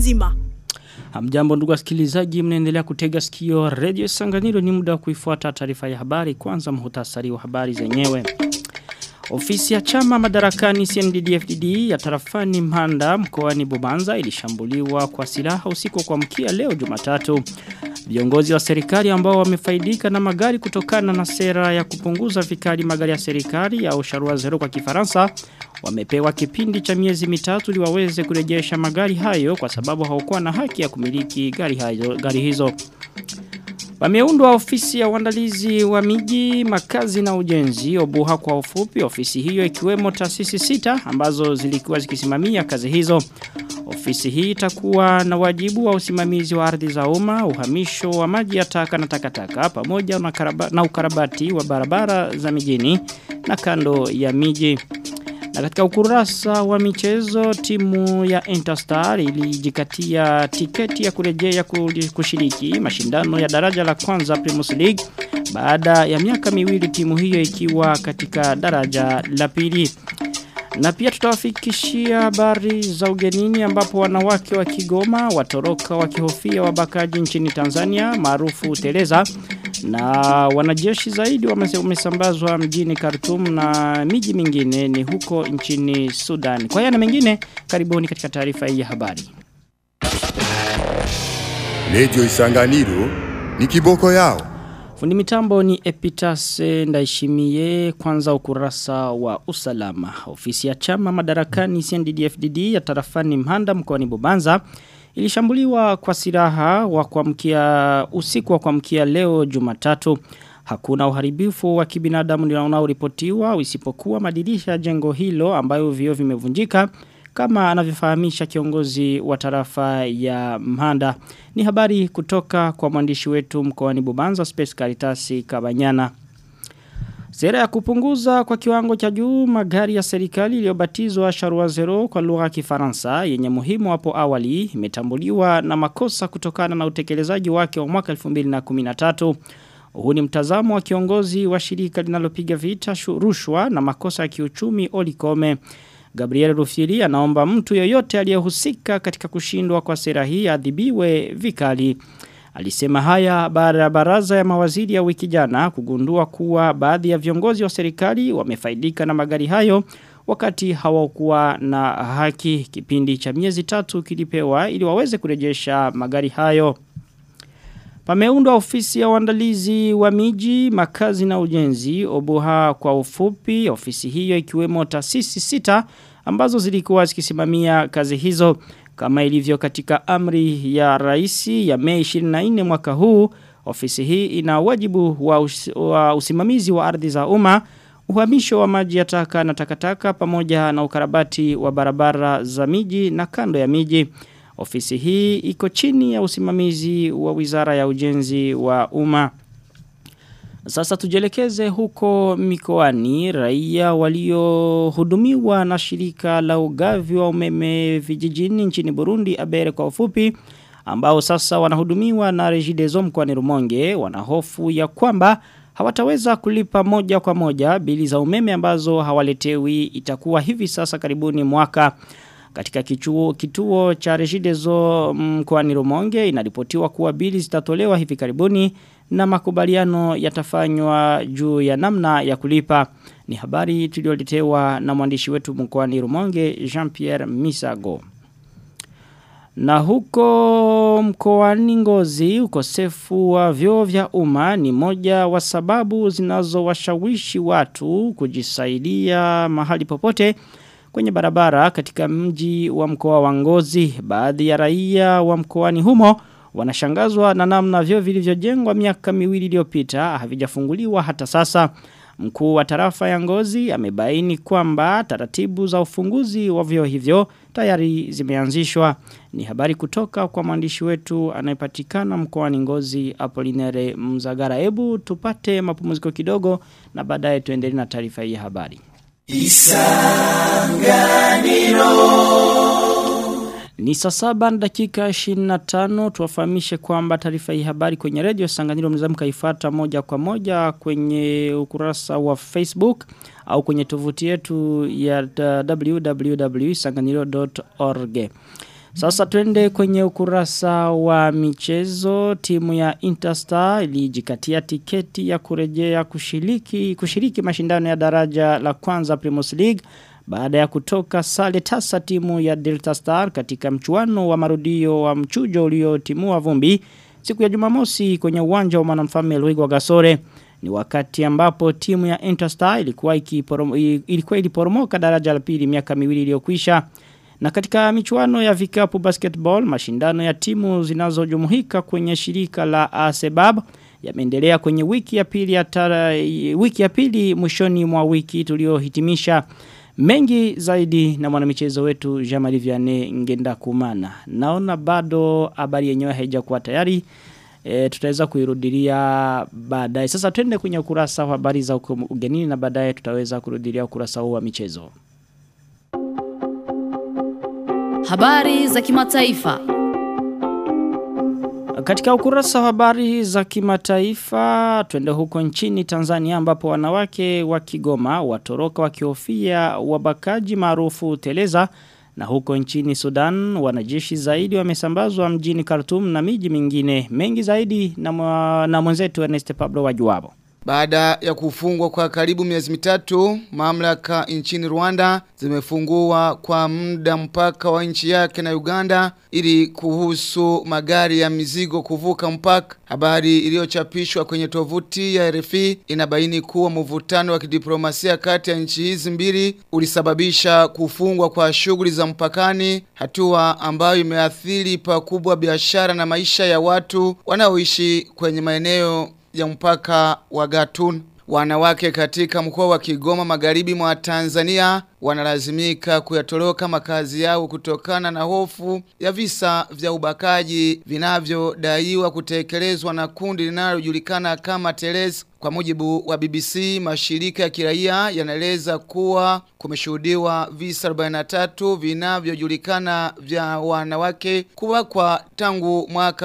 nzima. Hamjambo ndugu wasikilizaji mnaendelea kutega sikio Radio Sanganiro ni muda wa kuifuata taarifa ya habari kwanza muhtasari wa habari zenyewe. Ofisi ya chama madarakani CNDD-FDD ya tarafani Mhanda mkoani Bubanza ilishambuliwa kwa silaha usiku kwa mkia leo Jumatatu. Viongozi wa serikali ambao wamefaidika na magari kutokana na sera ya kupunguza vikali magari ya serikali ya usharua zero kwa kifaransa wamepewa kipindi cha miezi mitatu ili waweze kurejesha magari hayo kwa sababu hawakuwa na haki ya kumiliki gari, hayo, gari hizo. Wameundwa ofisi ya uandalizi wa miji, makazi na ujenzi, obuha kwa ufupi, ofisi hiyo ikiwemo taasisi sita ambazo zilikuwa zikisimamia kazi hizo. Ofisi hii itakuwa na wajibu wa usimamizi wa ardhi za umma, uhamisho wa maji ya taka na takataka pamoja na, karaba, na ukarabati wa barabara za mijini na kando ya miji. Na katika ukurasa wa michezo timu ya Interstar ilijikatia tiketi ya kurejea kushiriki mashindano ya daraja la kwanza Primus League baada ya miaka miwili timu hiyo ikiwa katika daraja la pili. Na pia tutawafikishia habari za ugenini ambapo wanawake wa Kigoma watoroka wakihofia wabakaji nchini Tanzania maarufu Teleza na wanajeshi zaidi wamesambazwa mjini Khartoum na miji mingine ni huko nchini Sudan. Kwa yana mengine karibuni katika taarifa hii ya habari. Lejo Isanganiro ni kiboko yao. Fundi mitambo ni Epitase Ndaishimie kwanza ukurasa wa usalama. Ofisi ya chama madarakani CNDD-FDD ya tarafani Mhanda mkoani Bubanza ilishambuliwa kwa silaha wa kuamkia usiku wa kuamkia leo Jumatatu. Hakuna uharibifu wa kibinadamu unaoripotiwa isipokuwa madirisha ya jengo hilo ambayo vio vimevunjika kama anavyofahamisha kiongozi wa tarafa ya Mhanda. Ni habari kutoka kwa mwandishi wetu mkoani Bubanza Space Caritas Kabanyana. Sera ya kupunguza kwa kiwango cha juu magari ya serikali iliyobatizwa Sharua Zero kwa lugha ya Kifaransa yenye muhimu hapo awali imetambuliwa na makosa kutokana na utekelezaji wake wa mwaka 2013. Huu ni mtazamo wa kiongozi wa shirika linalopiga vita rushwa na makosa ya kiuchumi Olikome. Gabriel Rufiri anaomba mtu yoyote aliyehusika katika kushindwa kwa sera hii adhibiwe vikali. Alisema haya baada ya baraza ya mawaziri ya wiki jana kugundua kuwa baadhi ya viongozi wa serikali wamefaidika na magari hayo wakati hawakuwa na haki kipindi cha miezi tatu kilipewa ili waweze kurejesha magari hayo. Pameundwa ofisi ya uandalizi wa miji, makazi na ujenzi, obuha kwa ufupi, ofisi hiyo ikiwemo taasisi sita ambazo zilikuwa zikisimamia kazi hizo. Kama ilivyo katika amri ya raisi ya mei 24 mwaka huu, ofisi hii ina wajibu wa, us, wa usimamizi wa ardhi za umma, uhamisho wa maji ya taka na takataka pamoja na ukarabati wa barabara za miji na kando ya miji. Ofisi hii iko chini ya usimamizi wa wizara ya ujenzi wa umma. Sasa tujelekeze huko mikoani raia waliohudumiwa na shirika la ugavi wa umeme vijijini nchini Burundi abere kwa ufupi ambao sasa wanahudumiwa na Regideso mkoani Rumonge wanahofu ya kwamba hawataweza kulipa moja kwa moja bili za umeme ambazo hawaletewi itakuwa hivi sasa karibuni mwaka katika kituo, kituo cha Regideso mkoani Rumonge inaripotiwa kuwa bili zitatolewa hivi karibuni na makubaliano yatafanywa juu ya namna ya kulipa. Ni habari tulioletewa na mwandishi wetu mkoani Rumonge Jean-Pierre Misago. Na huko mkoani Ngozi ukosefu wa vyoo vya umma ni moja wa sababu zinazowashawishi watu kujisaidia mahali popote kwenye barabara katika mji wa mkoa wa Ngozi. Baadhi ya raia wa mkoani humo wanashangazwa na namna vyoo vilivyojengwa miaka miwili iliyopita havijafunguliwa hata sasa. Mkuu wa tarafa ya Ngozi amebaini kwamba taratibu za ufunguzi wa vyoo hivyo tayari zimeanzishwa. Ni habari kutoka kwa mwandishi wetu anayepatikana mkoani Ngozi Apolinere Mzagara. Hebu tupate mapumziko kidogo na baadaye tuendelee na taarifa hii ya habari. Isanganiro Ni saa saba na dakika 25 tuwafahamishe kwamba taarifa hii habari kwenye radio Sanganiro mnaweza mkaifuata moja kwa moja kwenye ukurasa wa Facebook au kwenye tovuti yetu ya www.sanganiro.org. Sasa twende kwenye ukurasa wa michezo timu ya Interstar ilijikatia tiketi ya kurejea kushiriki kushiriki mashindano ya daraja la kwanza Primus League baada ya kutoka sale tasa timu ya Delta Star katika mchuano wa marudio wa mchujo uliotimua vumbi siku ya Jumamosi kwenye uwanja wa mwanamfalme Luigo Gasore ni wakati ambapo timu ya Interstar ilikuwa ikiporomo, ilikuwa iliporomoka daraja la pili miaka miwili iliyokwisha na katika michuano ya vikapu basketball, mashindano ya timu zinazojumuika kwenye shirika la ASEBAB yameendelea kwenye wiki ya pili ya tara, wiki ya pili mwishoni mwa wiki tuliohitimisha mengi zaidi na mwanamichezo wetu Jamali Vianney Ngenda Kumana. Naona bado habari yenyewe haijakuwa tayari. E, tutaweza kuirudilia baadaye. Sasa twende kwenye ukurasa wa habari za ugenini na baadaye tutaweza kurudilia ukurasa huu wa michezo. Habari za kimataifa. Katika ukurasa wa habari za kimataifa twende huko nchini Tanzania ambapo wanawake wa Kigoma watoroka wakihofia wabakaji maarufu teleza na huko nchini Sudan wanajeshi zaidi wamesambazwa mjini Khartoum na miji mingine mengi zaidi na, mwa, na mwenzetu Ernest Pablo Wajuabo. Baada ya kufungwa kwa karibu miezi mitatu, mamlaka nchini Rwanda zimefungua kwa muda mpaka wa nchi yake na Uganda ili kuhusu magari ya mizigo kuvuka mpaka. Habari iliyochapishwa kwenye tovuti ya RFI inabaini kuwa mvutano wa kidiplomasia kati ya nchi hizi mbili ulisababisha kufungwa kwa shughuli za mpakani, hatua ambayo imeathiri pakubwa biashara na maisha ya watu wanaoishi kwenye maeneo ya mpaka wa Gatun. Wanawake katika mkoa wa Kigoma magharibi mwa Tanzania wanalazimika kuyatoroka makazi yao kutokana na hofu ya visa vya ubakaji vinavyodaiwa kutekelezwa na kundi linalojulikana kama Teres. Kwa mujibu wa BBC, mashirika ya kiraia yanaeleza kuwa kumeshuhudiwa visa 43 vinavyojulikana vya wanawake kubakwa tangu mwaka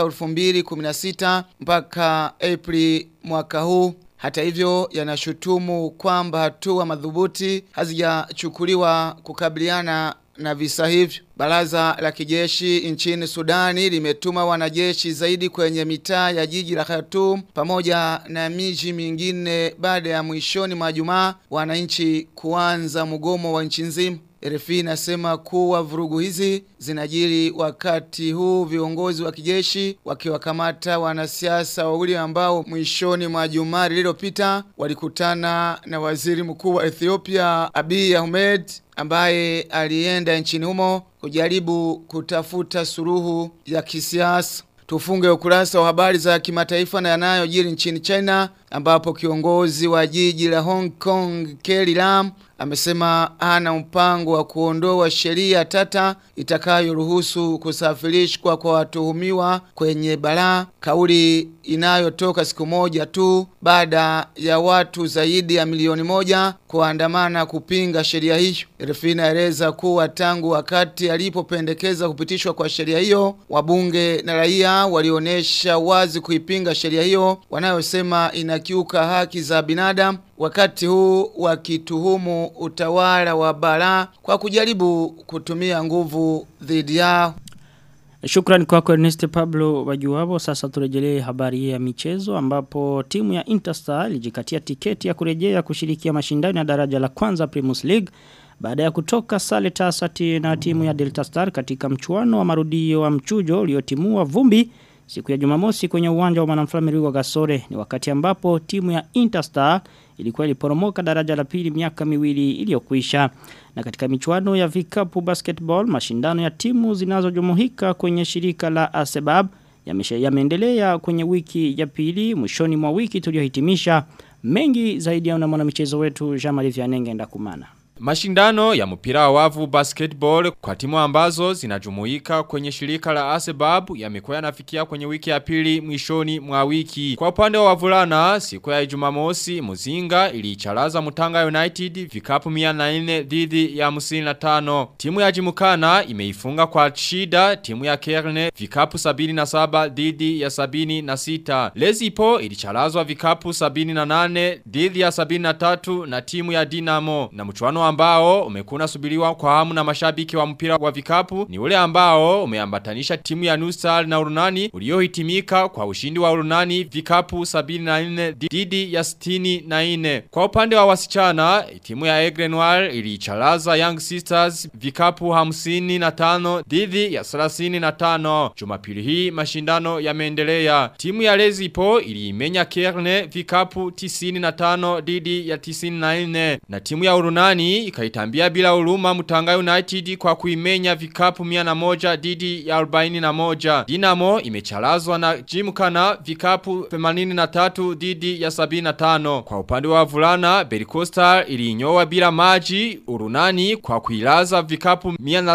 2016 mpaka Aprili mwaka huu. Hata hivyo yanashutumu kwamba hatua madhubuti hazijachukuliwa kukabiliana na visa hivyo. Baraza la kijeshi nchini Sudani limetuma wanajeshi zaidi kwenye mitaa ya jiji la Khartoum pamoja na miji mingine baada ya mwishoni mwa Jumaa wananchi kuanza mgomo wa nchi nzima. RFI inasema kuwa vurugu hizi zinajiri wakati huu viongozi wa kijeshi wakiwakamata wanasiasa wawili ambao mwishoni mwa Jumaa lililopita walikutana na waziri mkuu wa Ethiopia Abiy Ahmed ambaye alienda nchini humo kujaribu kutafuta suruhu ya kisiasa. Tufunge ukurasa wa habari za kimataifa na yanayojiri nchini China ambapo kiongozi wa jiji la Hong Kong Carrie Lam amesema hana mpango wa kuondoa sheria tata itakayoruhusu kusafirishwa kwa watuhumiwa kwenye balaa kauli inayotoka siku moja tu baada ya watu zaidi ya milioni moja kuandamana kupinga sheria hiyo. RFI inaeleza kuwa tangu wakati alipopendekeza kupitishwa kwa sheria hiyo, wabunge na raia walionyesha wazi kuipinga sheria hiyo wanayosema inakiuka haki za binadamu wakati huu wakituhumu utawala wa bara kwa kujaribu kutumia nguvu dhidi yao. Shukran kwako Ernest Pablo Wajuwabo. Sasa turejelee habari ya michezo ambapo timu ya Interstar ilijikatia tiketi ya kurejea kushirikia mashindano ya daraja la kwanza Primus League baada ya kutoka sale tasati na timu ya Delta Star katika mchuano wa marudio wa mchujo uliotimua vumbi siku ya Jumamosi kwenye uwanja wa Mwanamfalme Rugwe Gasore ni wakati ambapo timu ya Interstar ilikuwa iliporomoka daraja la pili miaka miwili iliyokwisha na katika michuano ya vikapu basketball mashindano ya timu zinazojumuika kwenye shirika la Asebab yameendelea ya kwenye wiki ya pili mwishoni mwa wiki tuliohitimisha mengi zaidi ya mwana michezo wetu Jean-Marie Vianenge ndakumana Mashindano ya mpira wa wavu basketball kwa timu ambazo zinajumuika kwenye shirika la Asebab yamekuwa yanafikia kwenye wiki ya pili mwishoni mwa wiki. Kwa upande wa wavulana, siku ya Jumamosi Muzinga iliicharaza Mutanga United vikapu 104 dhidi ya 55. Timu ya Jimukana imeifunga kwa shida timu ya Kerne vikapu 77 dhidi ya 76. Lezipo ilicharazwa vikapu 78 dhidi ya 73 na timu ya Dinamo na mchuano mchuano ambao umekuna subiriwa kwa hamu na mashabiki wa mpira wa vikapu ni ule ambao umeambatanisha timu ya Nusal na Urunani uliohitimika kwa ushindi wa Urunani vikapu 74 dhidi ya 64. Kwa upande wa wasichana, timu ya Aigle Noir ilicharaza Young Sisters vikapu 55 dhidi ya 35. Jumapili hii mashindano yameendelea. Timu ya Lezipo iliimenya Kerne vikapu 95 dhidi ya 94 na timu ya Urunani ikaitambia bila huruma Mutanga United kwa kuimenya vikapu 101 dhidi ya 41. Dinamo imecharazwa na Jimkana vikapu 83 dhidi ya 75. Kwa upande wa vulana Berikostar iliinyoa bila maji Urunani kwa kuilaza vikapu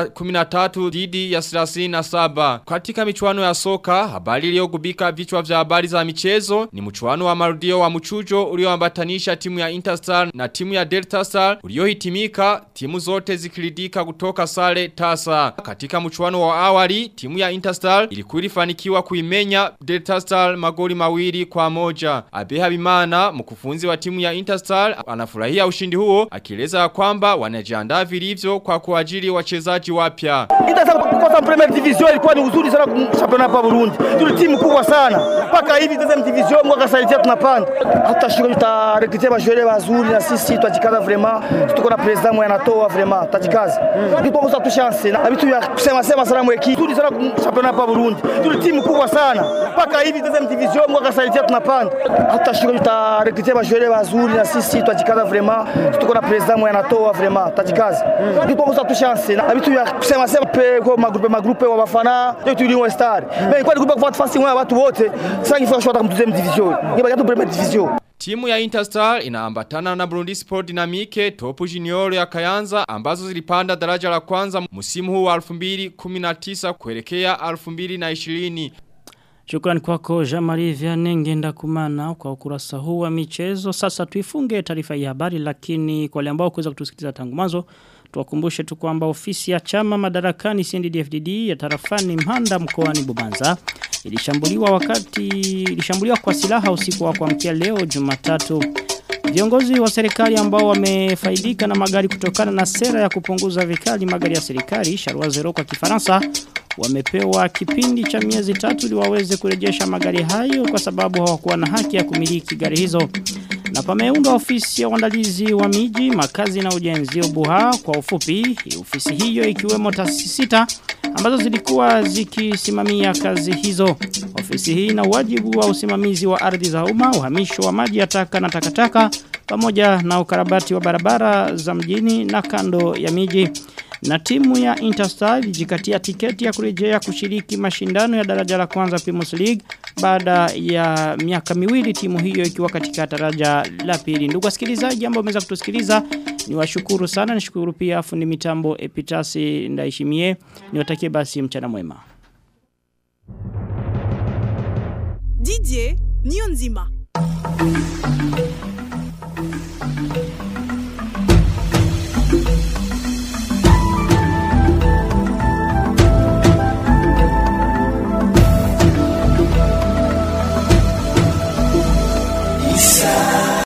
113 dhidi ya 37. Katika michuano ya soka habari iliyogubika vichwa vya habari za michezo ni mchuano wa marudio wa mchujo ulioambatanisha timu ya Interstar na timu ya Delta Star uliohitimika timu zote zikiridika kutoka sare tasa. Katika mchuano wa awali timu ya Interstar ilikuwa ilifanikiwa kuimenya Delta Star magoli mawili kwa moja. Abe Habimana mkufunzi wa timu ya Interstar anafurahia ushindi huo akieleza kwamba wanajiandaa vilivyo kwa kuajiri wachezaji wapya. Interstar kukosa premier division ilikuwa ni uzuri sana kumshampiona hapa Burundi. Tuli timu kubwa sana. Mpaka hivi deuxième division mwaka saidia tunapanda. Hata shule tutarekrutia bajore wazuri na sisi tutajikaza vraiment. Tuko na president mwe anatoa vraiment. Tutajikaza. Ndio kwa tu chance na vitu ya kusema sema sana mweki. Tuli sana kumshampiona hapa Burundi. Tuli timu kubwa sana. Mpaka hivi deuxième division mwaka saidia tunapanda. Hata shule tutarekrutia bajore wazuri na sisi tutajikaza vraiment. Tuko na president mwe anatoa vraiment. Tutajikaza. Ndio kwa tu chance na vitu ya kusema sema pe kwa magrupe magrupe wa bafana. Ndio tuliwa star. Mais kwa grupe kwa fasi wa watu wote. Sasa ngifaa shota mu deuxième division. Ngiba gato première division. Timu ya Interstar inaambatana na Burundi Sport Dynamique Topu Junior ya Kayanza ambazo zilipanda daraja la kwanza msimu huu wa 2019 kuelekea 2020. Shukrani kwako Jamari Vianney ngenda kumana kwa ukurasa huu wa michezo. Sasa tuifunge taarifa ya habari lakini kwa wale ambao kuweza kutusikiliza tangu mwanzo tuwakumbushe tu kwamba ofisi ya chama madarakani CNDD-FDD ya tarafani Mhanda mkoani Bubanza ilishambuliwa wakati ilishambuliwa kwa silaha usiku wa kuamkia leo Jumatatu. Viongozi wa serikali ambao wamefaidika na magari kutokana na sera ya kupunguza vikali magari ya serikali Sharwa Zero kwa Kifaransa wamepewa kipindi cha miezi tatu ili waweze kurejesha magari hayo kwa sababu hawakuwa na haki ya kumiliki gari hizo. Na pameundwa ofisi ya uandalizi wa miji, makazi na ujenzi Obuha kwa ufupi. Ofisi hiyo ikiwemo taasisi sita ambazo zilikuwa zikisimamia kazi hizo. Ofisi hii ina wajibu wa usimamizi wa ardhi za umma, uhamisho wa maji ya taka na takataka pamoja na ukarabati wa barabara za mjini na kando ya miji. Na timu ya Interstar ilijikatia tiketi ya kurejea kushiriki mashindano ya daraja la kwanza Primus League baada ya miaka miwili timu hiyo ikiwa katika daraja la pili. Ndugu wasikilizaji ambao wameweza kutusikiliza niwashukuru sana nishukuru pia fundi mitambo Epitasi Ndaishimie niwatakie basi mchana mwema. Didier Nionzima.